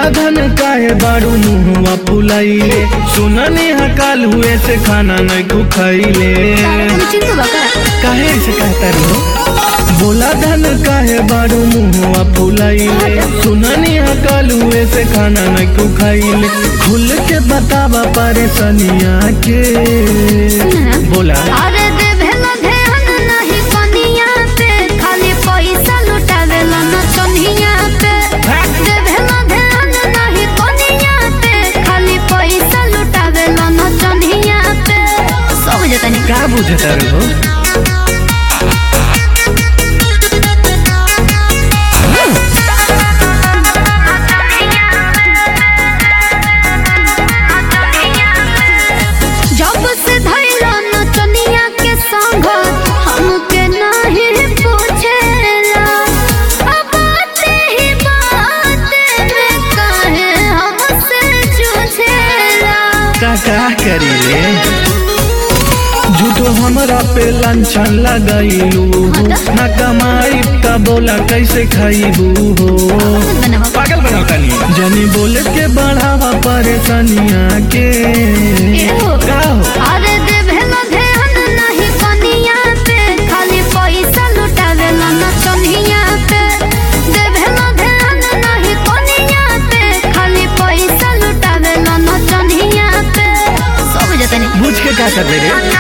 धन काहे बारू मुहुआ फुलाइले सुननी हकाल हुए से खाना नहीं तू खैले चिंतु बका काहे से कहता रो बोला धन काहे बारू मुहुआ फुलाइले सुननी हकाल हुए से खाना नहीं तू खैले खुल के बतावा परेशानिया के बोला अरे देवेला ध्यान नहीं कनिया पे खाली पैसा लुटावेला न चनिया पे देवेला ध्यान नहीं कनिया पे खाली पैसा लुटावेला न चनिया पे सब जतनी का बुझता रो जब से धैला न चनिया के संग हमके नहीं पूछेला अब बाते ही बाते में काहे हमसे जूझेला का का करीले झूठो हमरा पे लांछन लगाइलू हो ना कमाई का बोला कैसे खाइबू हो पागल बनाता नहीं जनी बोले के बढ़ावा परेशानिया के का हो अरे देवेला ध्यान नहीं कनिया पे खाली पैसा लुटावेला न चनिया पे देवेला ध्यान नहीं कनिया पे खाली पैसा लुटावेला न चनिया पे सब जतनी बुझ के का कर दे रे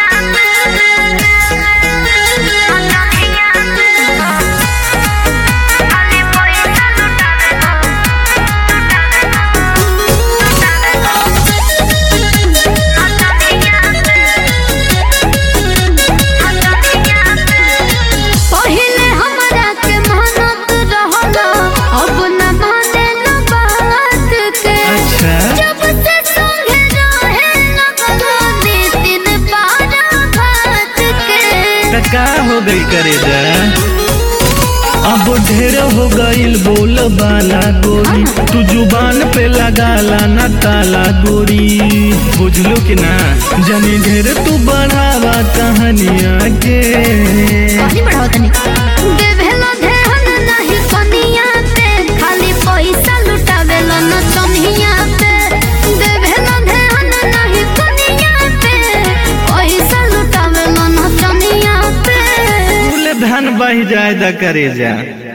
पहिले हमरा के मानत रहला अब न माने न बात के अच्छा जब से संगे रहे लगलो दिन पारा भात के त का हो गई करे जा अब ढेर हो गईल बोल बाला गोरी तू जुबान पे लगाला ना ताला गोरी बुझलो कि ना जनी ढेर तू बढ़ावा कहानिया के कहानी बढ़ाओ तनी देवेला ध्यान नहीं कनिया पे खाली पैसा लुटावेला न चनिया पे देवेला ध्यान नहीं कनिया पे पैसा लुटावेला न चनिया पे फूल धन बह जाए द करे जा